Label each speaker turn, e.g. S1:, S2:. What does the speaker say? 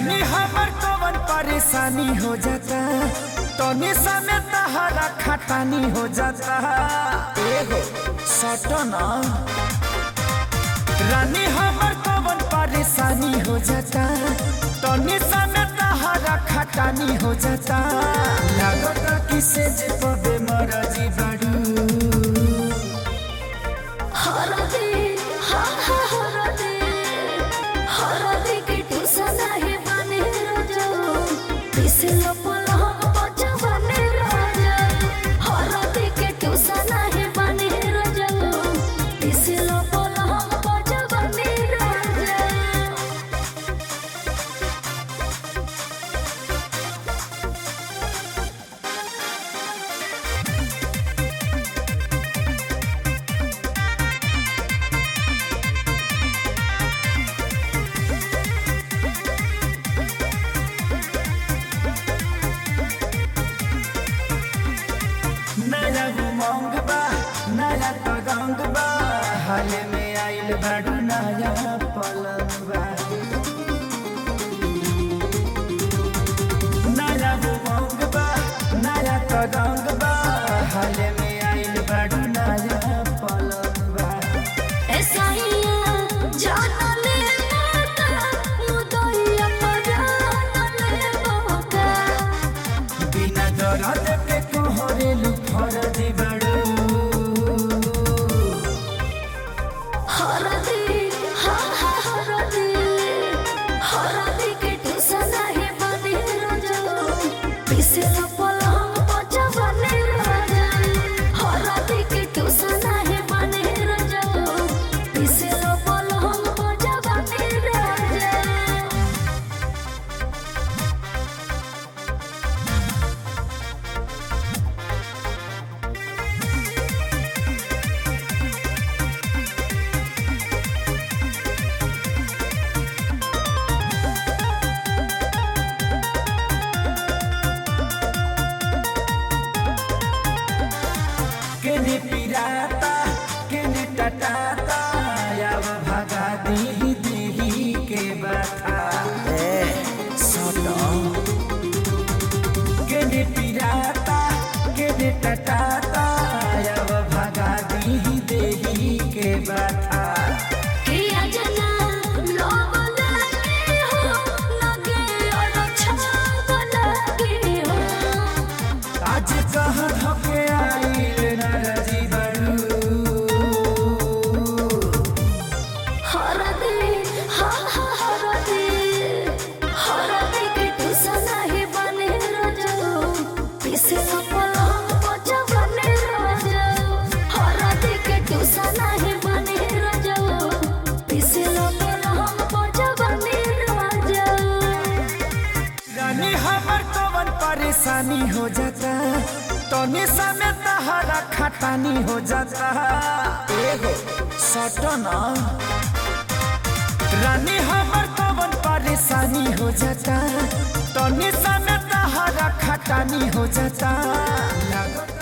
S1: रानी हमर कवन परेशानी हो जाता तनी समय तहरा खटानी हो जाता एगो सटना रानी हमर कवन परेशानी हो जाता तनी समय तहरा खटानी हो जाता लागत किसे जे पबे मरजी बाड़ू
S2: हरदे हा हा हरदे हरदे के टुसना है बने राजा पिसलो पलहम बचा बने राजा हरदे के टुसना है बने राजा पिसलो पलहम बचा बने राजा
S1: नया उमंग बा नया तगंग बा हाल में आइल बाड़ू नया पलंग बा नया उमंग बा नया तगंग बा हाल में आइल बाड़ू नया पलंग बा
S2: ऐसाइया जाना ले माता मुदइया पराना ले बाबा
S1: बिना दरद के कोहरेलू फरदी बाड़ू
S2: हरदे हा हा हरदे हरदे के टुसना है बने राजा पिसला पलंग बचा बने राजा हरदे के टुसना है बने राजा पिसला पलंग बचा बने राजा
S1: केने पिराता केने टटाता याव भगा दी देही के बता ए सटो केने पिराता केने टटाता याव भगा दी देही के बता
S2: किया जना लोग लगे हो लगे और अच्छा लगे हो
S1: आज कह धके आइल नरजी बड़ू
S2: हर दे हा हा हर दे हर दे के टुसना है बने राजा पिसे पलंग बचा बने राजा हर दे के टुसना है बने राजा पिसे पलंग बचा बने राजा
S1: रानी हमर कवन परेशानी हो जाता तनी समय तहरा खटानी हो जाता एगो सटना रानी हमर कवन परेशानी हो जाता तनी समय तहरा खटानी हो जाता लागत